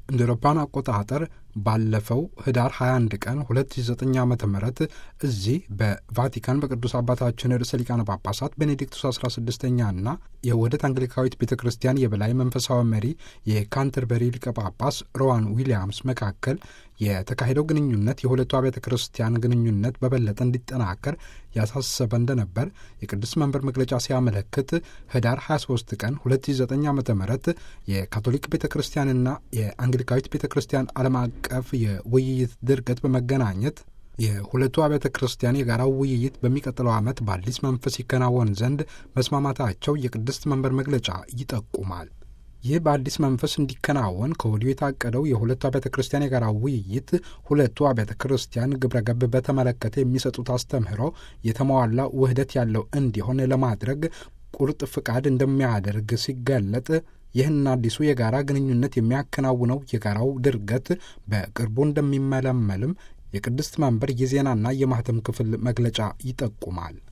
እንደ አውሮፓውያን አቆጣጠር ባለፈው ህዳር 21 ቀን 2009 ዓ ም እዚህ በቫቲካን በቅዱስ አባታችን ርዕሰ ሊቃነ ጳጳሳት ቤኔዲክቱስ 16ኛና የውህደት አንግሊካዊት ቤተ ክርስቲያን የበላይ መንፈሳዊ መሪ የካንተርበሪ ሊቀ ጳጳስ ሮዋን ዊሊያምስ መካከል የተካሄደው ግንኙነት የሁለቱ አብያተ ክርስቲያን ግንኙነት በበለጠ እንዲጠናከር ያሳሰበ እንደነበር የቅዱስ መንበር መግለጫ ሲያመለክት ህዳር 23 ቀን 2009 ዓ ም የካቶሊክ ቤተ ክርስቲያንና የአንግሊካዊት ቤተ ክርስቲያን ዓለም አቀፍ የውይይት ድርገት በመገናኘት የሁለቱ አብያተ ክርስቲያን የጋራው ውይይት በሚቀጥለው ዓመት በአዲስ መንፈስ ይከናወን ዘንድ መስማማታቸው የቅድስት መንበር መግለጫ ይጠቁማል። ይህ በአዲስ መንፈስ እንዲከናወን ከወዲሁ የታቀደው የሁለቱ አብያተ ክርስቲያን የጋራ ውይይት ሁለቱ አብያተ ክርስቲያን ግብረ ገብ በተመለከተ የሚሰጡት አስተምህሮ የተሟላ ውህደት ያለው እንዲሆን ለማድረግ ቁርጥ ፍቃድ እንደሚያደርግ ሲገለጥ ይህን አዲሱ የጋራ ግንኙነት የሚያከናውነው የጋራው ድርገት በቅርቡ እንደሚመለመልም የቅድስት መንበር የዜናና የማህተም ክፍል መግለጫ ይጠቁማል።